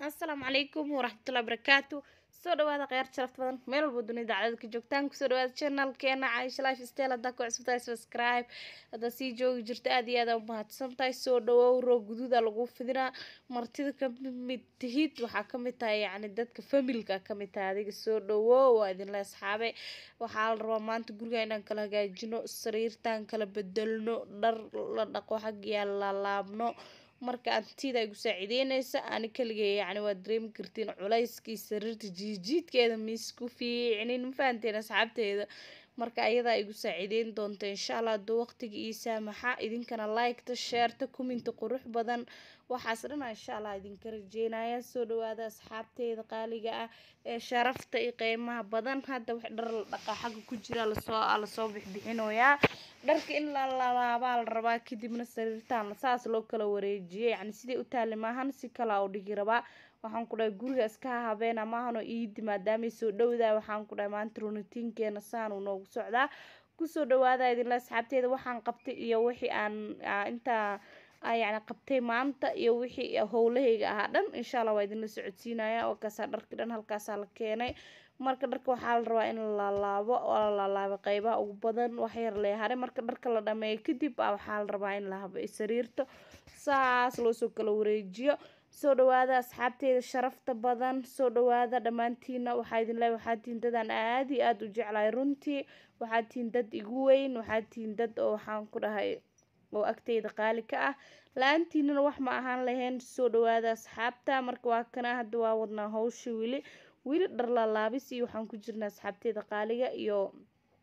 asalaamu calaykum waraxmatullahi barakaatu soo dhawaada khiyaar sharafta badan meel walba dunida dacdada ka joogtaan kusoo dhawaada channelkeena caisha life style haddaa ku cusubtahay subscribe haddaa sii joogi jirta aad iyo aad u mahadsan tahay soo dhawow roog guduuda lagu fidinaa martida ka mid tihid waxaa ka mid tahay yacni dadka familka ka mid tahay adiga soo dhawow waa idinla asxaabe waxaa la rabaa maanta guriga inaan kala hagaajino sariirtaan kala bedelno dhar la dhaqo xaggiyaa la laabno marka antida ay gu saaciideyneysa ani kaligay yacni waa dareemi kartiin culayskii sariirta jiijiidkeeda miisku fiicnin ma fahanteen asxaabteeda marka ayadaa igu saaciideyn doonta insha allah hadduu waqtiga ii saamaxa idinkana liketa sheerta kuminta qurux badan waxaas dhana insha allah idinka rajeynaya soo dhawaada asxaabteeda qaaliga ah ee sharafta iyo qiimaha badan hadda wax dhar la dhaqaa xagga ku jira lasoo lasoo bixbixinoyaa dharka in la laabaa la rabaa kadibna sariirtaan saas loo kala wareejiyay yacni siday u taali maahan si kala u dhigi rabaa waxaan ku dhahay guriga iska habeena maahan oo iidi maadaamay soo dhowdaa waxaan ku dhahay maanta runitiinkeena saan uu noogu socdaa kusoo dhawaada idinla asxaabteeda waxaan qabtay iyo wixii aan intaa yacni qabtay maanta iyo wixii howlahayga ahaa dhan insha allah waa idinla socodsiinaya oo kaasaa dharki dhan halkaasaa la keenay marka dharka waxaa la rabaa in la laabo oo la laalaabo qeybaha ugu badan wax yar lee haray marka dharka la dhameeyo kadib waxaa la rabaa in la habo sariirto saas loosoo kala wareejiyo soo dhawaada asxaabteeda sharafta badan soo dhawaada dhammaantiina waxaa idin leeyahay waxaa tihiin dadaan aad iyo aada u jeclahay runtii waxaa tihiin dad igu weyn waxaa tihiin dad oo waxaan ku dhahay oo agteyda qaali ka ah la-aantiinana wax ma ahaan lahayn soo dhawaada asxaabta marka waa kana hadda waa wadnaa hawsha weli weli dharlaalaabis iyo waxaan ku jirnaa asxaabteeda qaaliga iyo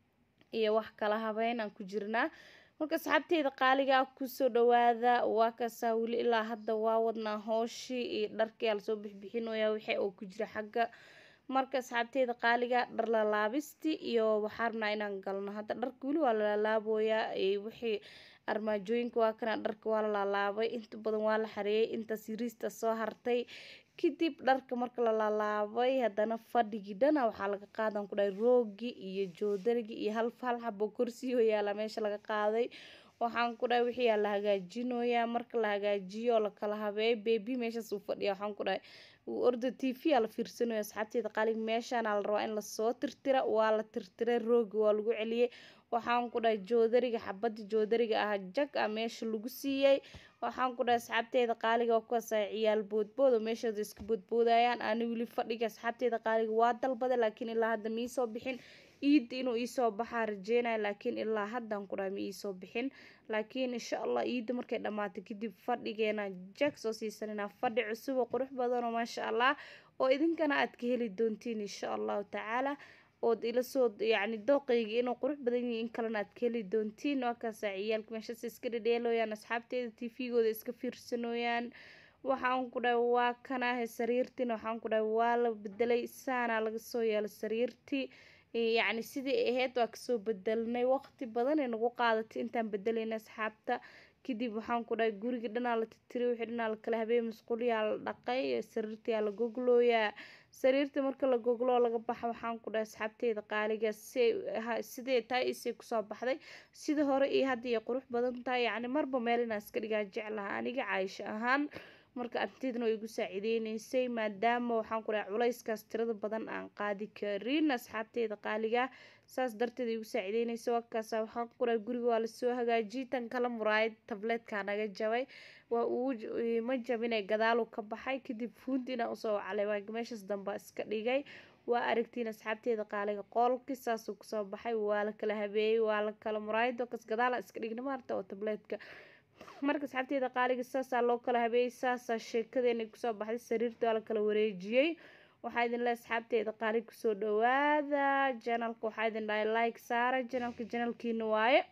iyo wax kala habeyn aan ku jirnaa marka asxaabteeda qaaliga kusoo dhawaada waa kasaa weli ilaa hadda waa wadnaa hooshii iyo dharkii lasoo bixbixinoyaa wixii oo ku jira xagga marka asxaabteeda qaaliga dharlalaabisti iyo waxaa rabnaa inaan galno hadda dharka weli waa lalaalaaboyaa wixii armaajooyinka waa kana dharka waa la laalaabay inta badan waa la xareeyay intaas yariista soo hartay kadib dharka marka la laalaabay haddana fadhigii dhana waxaa laga qaadan ku dhahay roogii iyo joodarigii iyo hal hal xabo kursi oo yaala meesha laga qaaday waxaan ku dhahay wixii yaa la hagaajinoyaa marka la hagaajiyo oo lakala habeeyo bebi meeshaas uu fadhiya waxaan ku dhahay orda t v aa la fiirsanaya asxaabteeda qaaliga meeshaana la rabaa in lasoo tirtira waa la tirtiray roogi waa lagu celiyey waxaan ku dhahay joodariga xabadda joodariga ah jag ah meesha lagu siiyey waxaan ku dhahay asxaabteeda qaaliga waa kuwaas ay ciyaal boodbood oo meeshooda iska boodboodayaan ani weli fadhiga asxaabteeda qaaliga waa dalbada laakiin ilaa hadda ma iisoo bixin iidda inuu iisoo baxaa rajeynaya laakiin ilaa haddaan ku dhahay ma iisoo bixin laakiin insha allah iidda markay dhammaatay kadib fadhigeena jag soo siisanina fadhi cusub oo qurux badan oo maasha allah oo idinkana aad ka heli doontiin insha allahu tacaala ood ila soo yacni dooqayga inuu qurux badan yahay in kalena aad ka heli doontiin waa kaasaa ciyaalka meeshaas iska dhedheelooyaan asxaabteeda t v-gooda iska fiirsanooyaan waxaan ku dhahay waa kanaahe sariirtiina waxaan ku dhahay waa la bedelay saanaa laga soo yeelay sariirtii yacni sidii ahayd waa kasoo bedelnay waqti badan ee nagu qaadatay intaan bedelayna asxaabta kadib waxaan ku dhahay guriga dhanaa la titiray wixii dhanaa la kala habeeyay masquulyaa la dhaqay sariirtiyaa la goglooyaa sariirta marka la gogloo laga baxa waxaan ku dhahay asxaabteeda qaaliga si sidee tahay isay kusoo baxday sida hore iyo hadda iyo qurux badan tahay yacni marba meel inaa iska dhigaa jeclaha aniga caayisho ahaan marka antidana way igu saaciideyneysay maadaama waxaan ku dhahay culayskaas tirada badan aan qaadi karin asxaabteeda qaaliga saas darteed igu saaciideyneysa wakaasa waxaan ku dhahay guriga waa lasoo hagaajiyay tan kala muraayad tableedkaa naga jabay waa uu ma jabinay gadaalu ka baxay kadib fuuntiina usoo waclay waa meeshaas damba iska dhigay waa aragtiin asxaabteeda qaaliga qoolki saasuu kusoo baxay waa la kala habeeyey waa la kala muraayad kas gadaala iska dhigna maarta oo tableedka marka asxaabteeda qaaliga saasaa loo kala habeeyey saasaa sheekadeena kusoo baxday sariirta waa la kala wareejiyey waxaa idin le asxaabteeda qaaliga kusoo dhawaada janalka waxaa idin dhahay like saara janalka janalkiina waaye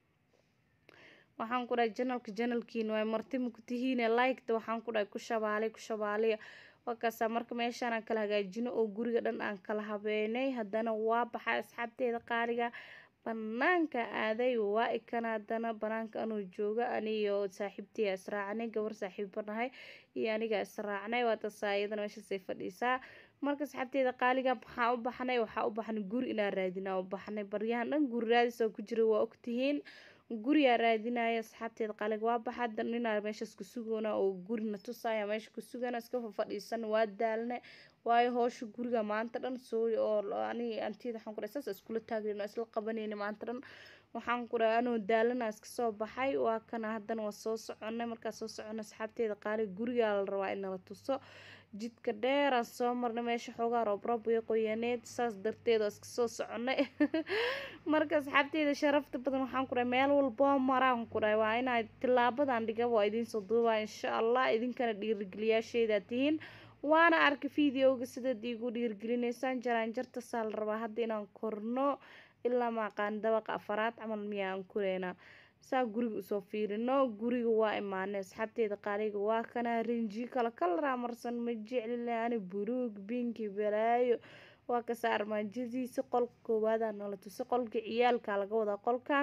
waxaan ku dhahay janalka janalkiina waaye marti maku tihiine liketa waxaan ku dhahay ku shabaalay ku shabaaliya wakaasaa marka meeshaanaan kala hagaajino oo guriga dhan aan kala habeenay haddana waa baxay asxaabteeda qaaliga banaanka aaday waa ikana haddana banaanka anuu jooga aniyo saaxiibtiya israacnay gabar saaxiibo nahay iyo aniga israacnay waa tasaa iyadana meeshaasay fadhiisaa marka asxaabteeda qaaliga maxaa u baxnay waxaa u baxnay guri inaa raadinaa u baxnay baryahan dhan guri raadis oo ku jira waa ogtihiin guriyaa raadinaya asxaabteeda qaaliga waa baxa hadda ninaa meeshaas ku sugoona oo gurina tusaya meesha ku sugana iska fadhiisan waa daalne waayo hoosha guriga maanta dhan sooy oo ani antiyada waxaan ku dhahay saas iskula taagnayn oo isla qabanayna maanta dhan waxaan ku dhahay anoo daalana iska soo baxay waa kana haddana waa soo soconay markaa soo socona asxaabteeda qaaliga gurigaa la rabaa in nala tuso jidka dheeraan soo marnay meesha xoogaa roobroob way qoyaneed saas darteed oo iska soo soconay marka asxaabteeda sharafta badan waxaan ku dhahay meel walboo maraan ku dhahay waa inaa tilaabadan dhigaba waa idiinsoo duubaa insha allah idinkana dhiirigeliyaasheeda tihiin waana arkay videoga sidaad iigu dhiirgelinaysaan jaraanjarta saa la rabaa hadda inaan korno ilaa maaqaan dabaqa afaraad camal miyaan kureynaa saa guriga usoo fiirino guriga waa imaanay asxaabteeda qaaliga waa kana rinji kala kalaraa marsan ma jeclile ani buluug binki balaayo waa kasaa armaajadiisa qolka koowaada nala tuso qolka ciyaalka laga wadaa qolkan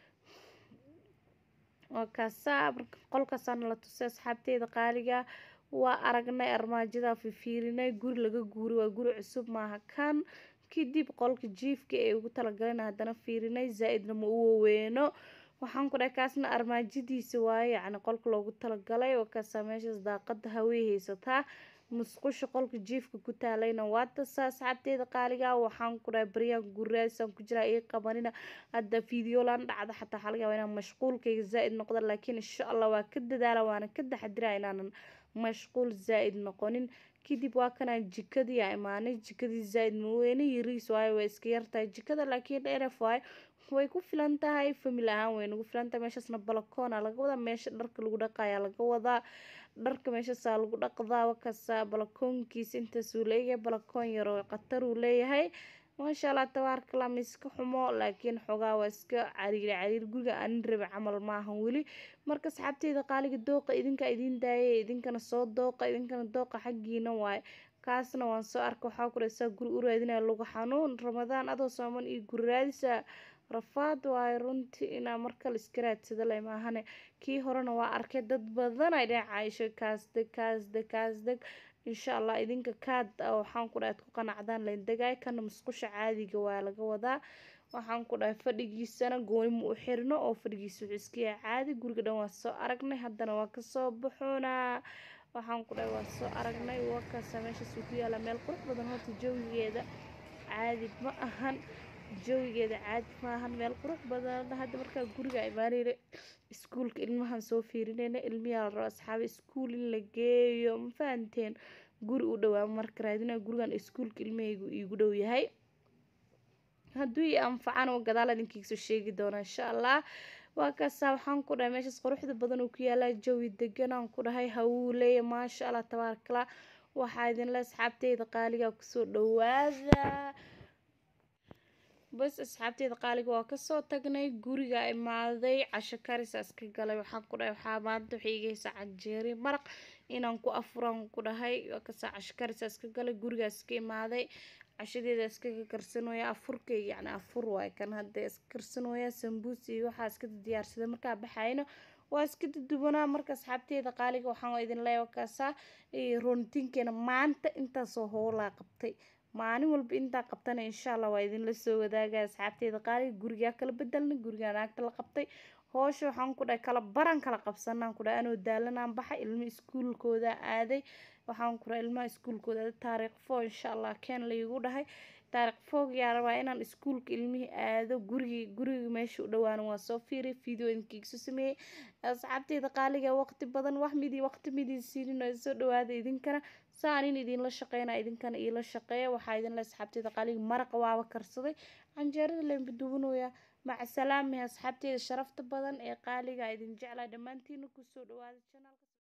waa kaasaa qolkaasaa nala tusay asxaabteeda qaaliga waa aragnay armaajada fifiirinay guri laga guuri waa guri cusub maaha kan kadib qolka jiifka ee ugu talagalan haddana fiirinay zaa-idna ma u waweyno waxaan ku dhahay kaasna armaajadiisa waaye yacni qolka loogu talagalay oo kaasaa meeshaas daaqada hawey haysataa musqusha qolka jiifka ku taalayna waa tasaa asxaabteeda qaaliga waxaan ku dhahay baryaan guraasaan ku jiraa ii qabanina hadda videolan dhacda xataa waxaa laga yaabaa inaan mashquulkayga zaa-id noqda laakiin insha allah waa ka dadaala waana ka taxadiraa inaanan mashquul zaa-id noqonin kadib waa kanaa jikadii aa imaanay jikadii zaa-id maweyne yariis waayo way iska yartahay jikada laakiin dheref waayo way ku filan tahay famil ahaan way nagu filan tahay meeshaasna balakoona laga wadaa meesha dharka lagu dhaqayaa laga wadaa dharka meeshaasaa lagu dhaqdaa wakasa balakoonkiisa intaasuu leeyahay balakoon yaroo khatar uu leeyahay maasha allah tabaarkala ma iska xumo laakiin xogaa waa iska cariiri cariir guriga anin rabi camal maahan weli marka asxaabteeda qaaliga dooqa idinka idiin daayay idinkana soo dooqa idinkana dooqa xaggiina waaye kaasna waan soo arka waxaa ku dhaysaa guri u raadinaya lagu xanuun ramadaan adoo sooman iyo guri raadisa rafaad waayo runtii inaa markale iska raadsada le maahane kii horena waa arkay dad badan ay dhinac caayisho kaasdeg kaasdeg kaasdeg insha allah idinka kaad waxaan ku dhahay ad ku qanacdaan laindagaay kana musqusha caadiga waa laga wadaa waxaan ku dhahay fadhigiisana gooni ma u xirno oo fadhigiisa wuxuu iska yahay caadi guriga dhan waa soo aragnay haddana waa kasoo baxoonaa waxaan ku dhahay waa soo aragnay wakaasa meeshaas uu ku yaala meel qurux badan horta jawigeeda caadi ma ahan jawigeeda caadi ma ahan meel qurux badan hadda markaa guriga imaanayna iskuulka ilmahan soo fiirinayna ilmiyaa la rabo asxaabe iskuul in la geeyo ma fahanteen guri u dhowaa marka raadina gurigan iskuulka ilmahaygu iigu dhow yahay hadduu i anfacana gadaal idinkiisoo sheegi doona insha allah waa kaasaa waxaan ku dhahay meeshaas quruxda badan uu ku yaalaa jawi deganaan ku dhahay hawuu leeya maasha allah tabaarakala waxaa idinle asxaabteyda qaaliga kusoo dhawaada bas asxaabteeda qaaliga waa kasoo tagnay guriga imaaday casho karisa iska galay waxaan ku dhahay waxaa maanta waxay iga haysaa canjeeri maraq inaan ku afuraan ku dhahay waa kasaa casho karisa iska galay gurigaa iska imaaday cashadeeda iskaga karsanooya afurkayga yacni afur waay kan hadda iska karsanooya sambuus iyo waxaa iska diyaarsaday markaa baxayno waa iska dudubanaa marka asxaabteeda qaaliga waxaan idin leeya kaasaa roontiinkeena maanta intaasoo howlaa qabtay maalin walba intaa qabtana insha allah waa idinla soo wadaaga asxaabteeda qaaliga gurigaa kala bedelnay gurigaa naagta la qabtay hoosha waxaan ku dhahay kala baran kala qabsanaan ku dhahay anoo daalanaan baxay ilmo iskuulkooda aaday waxaan ku dhahay ilmaha iskuulkooda aaday taariikh foo insha allah keen laygu dhahay taariikh foog yaa rabaa inaan iskuulka ilmihii aado gurigii guriga meesha u dhawaana waa soo fiiray video idinkiisu sameeyey asxaabteeda qaaliga waqti badan wax midi waqti midii siinin oo soo dhawaada idinkana saan in idinla shaqeyna idinkana iila shaqeeya waxaa idinle asxaabteeda qaaliga maraqa waaba karsaday canjeerada lemba duwanooya maca salaami asxaabteeda sharafta badan ee qaaliga idin jeclaa dhammaantiina kusoo dhawaada janaalka